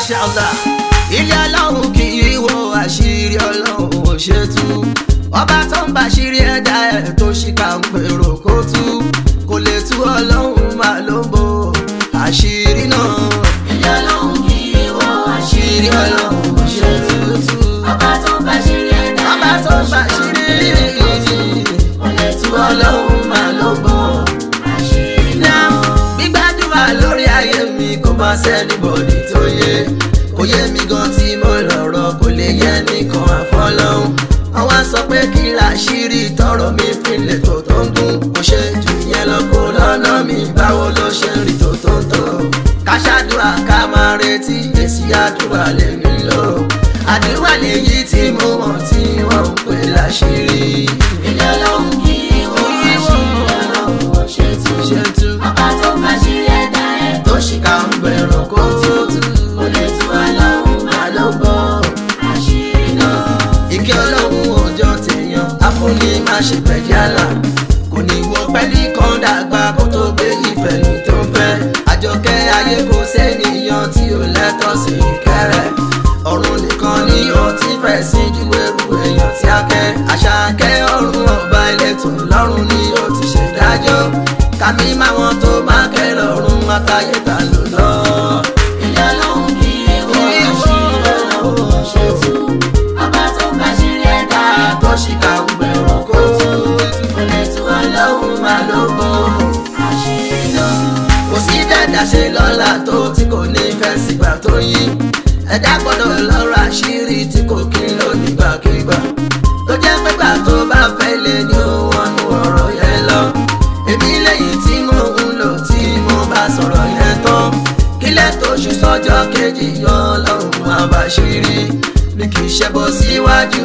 Mashallah ilé ọlọ́run kì í wo àṣírí ọlọ́run ò ṣe tú ọba tó ń bàṣírí ẹ̀dá ẹ̀ tó ṣìkà ń pèrò kó tú kò lè tú ọlọ́run máa ló ń bo àṣírí náà. ilé ọlọ́run kì í wo àṣírí ọlọ́run ò ṣe tú. ọba tó ń bàṣírí ẹ̀dá ọba tó ń bàṣírí kò lè tú ọlọ́run máa ló bọ̀ àṣírí náà. gbígbàdúrà lórí ayé mi kò má sẹ́ni bòdì tó yé kò yé mi gan tí mo lọ̀rọ̀ kò lè yẹ nìkan àfọlọ́hún àwọn sọ pé kí làṣírí tọrọ mi fìlẹ̀ tó tó ń dún kò ṣe jù yẹn lọ kó lọ́nà mi báwo ló ṣe rí tó tó ń tó ká ṣàdúrà ká máa retí èsì àdúrà lèmi lò àdúrà lèyí tí mo mọ̀ tí wọ́n ń pè láṣírí. ilé ọlọ́run kì í wo àṣírí ọlọ́run ò ṣe tú. ṣe tú ọba tó ń bàṣírí ẹ̀dá ẹ̀ tó ṣìkà ń bẹ̀rù kó tó tú. kò lè tú ọlọ́run máa ló bọ̀ àṣírí náà. ike ọlọ́run òjò tèèyàn afúnni má ṣe pẹ̀lú àlà kò ní wọ pẹ́lí kan dàgbà kó tó gbé ìfẹ̀lú tó ń fẹ́ àjọkẹ́ ayé kò sẹ́niyàn tí ò lẹ́tọ̀ sí kẹrẹ ọ̀run nìkan ni ó ti fẹ́ sí ju ẹrù èèyàn tí a kẹ́ àṣàkẹ́ ọ̀run ọba ẹlẹ́tọ̀ lọ́run ni ó ti ṣèdájọ́ kàmí máwọn tó máa kẹ́ lọ́run àtàyè ta lò lọ. ilé ọlọ́run kì í wo àṣírí ọlọ́run ò ṣe tú. ọba tó ń bàṣírí ẹ̀dá ẹ̀ tó ṣìkà ń bẹ̀rù kó tó kò lè tú ọlọ́run máa ló bọ̀ àṣírí náà. kò sí dẹ́dà ṣe lọ́la tó tí kò ní fẹ́ sígbà tó yí ẹ̀dá gbọ́dọ̀ lọ́rọ̀ àṣírí tí kò kí ń lò nígbàkigbà tó jẹ́ pẹ́gbà tó bá fẹ́ lè ní òun ọ̀rọ̀ yẹn lọ èmi lẹ́yìn tí mo ń lò tí mo bá sọ̀rọ̀ yẹn tán kílẹ̀ tó ṣù sọ́jọ́ kejì yọ ọlọ́run àbàṣírí mi kì í ṣẹbọ síwájú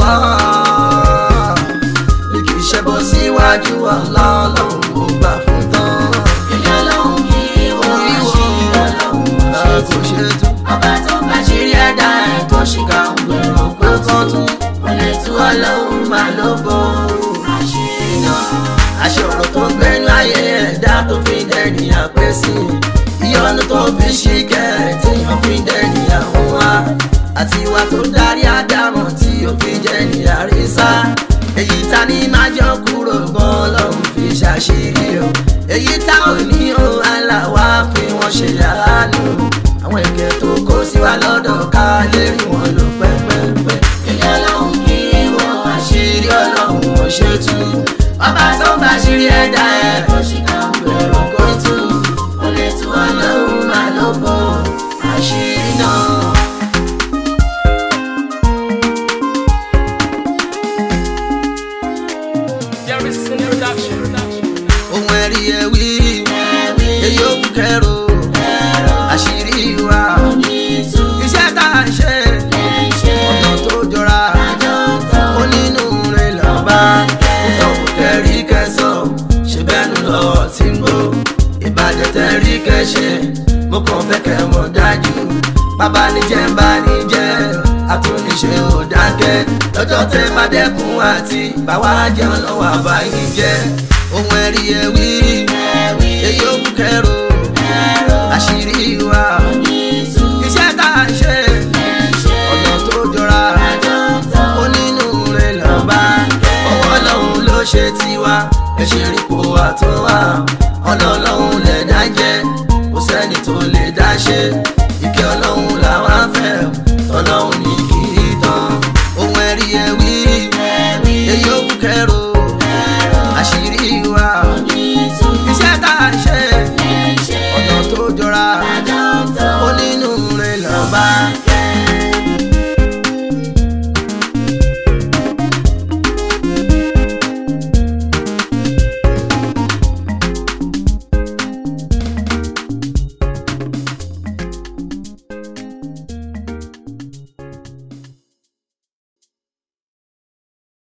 Allah mi kì í ṣẹbọ síwájú Allah ọlọ́run ò gbà fún tán. ilé ọlọ́run kì í wo àṣírí ọlọ́run ò ṣe tú. ọba tó ń bàṣírí ẹ̀dá ẹ̀ tó ṣìkà ń gbèrò pé tó tú. kò lè tú ọlọ́run máa ló bọ̀ àṣírí náà. aṣọ ọ̀rọ̀ tó ń gbẹ́nu ayé ẹ̀dá tó fi dẹ́ni àpẹ́ sí i ìyọnu tó fi ṣìkẹ́ téèyàn fi dẹ́ni àwọn wa àti ìwà tó darí àdámọ̀ tí ó fi jẹ́ni àrísá èyí ta ni máa jọ kúrò gan lọ́hùn fi ṣàṣírí o èyí tá ò ní o aláwa fi wọ́n ṣe àánú àwọn èké tó kó sí wa lọ́dọ̀ ká lè rí wọn lò pẹ́pẹ́pẹ́ ilé ọlọ́run kì í wo àṣírí àṣírí ọlọ́run ò ṣe tú ọba tó ń bá ṣírí ẹ̀dá ẹ̀ tó ṣìkà ń gbèrò kó tú kò lè tú ọlọ́run máa ló bọ̀ àṣírí náà. Jerryson Production. ohun ẹ̀rí ẹ̀ wí èyí ò kú kẹ́rò àṣírí wa iṣẹ́ tá a ṣe ọ̀nà tó jọra onínú rẹ̀ lọ́ba nítorí kẹrí kẹsàn ṣe bẹ́nu lọ tí ń gbó ìbàjẹ́ tẹ̀rí kẹṣẹ mo kàn fẹ́ kẹ́ mọ̀ dájú bàbá níjẹ́ ń bá níjẹ́ àtúnṣe ò dákẹ́ lọ́jọ́ tẹ́ bá dẹ́kun àti báwa jẹun lọ́wọ́ àbáyé jẹ́ ohun ẹ̀rí ẹ̀ wí èyí ò kú kẹ́rò àṣírí wa iṣẹ́ tá a ṣe ọ̀nà tó jọra onínú rẹ̀ lọ́ba ọwọ́ ọlọ́run ló ṣe tiwa ẹ̀ṣẹ̀ rípo àtúnwá ọlọ́run lẹ̀dá jẹ́ kò sẹ́ni tó lè dá ṣe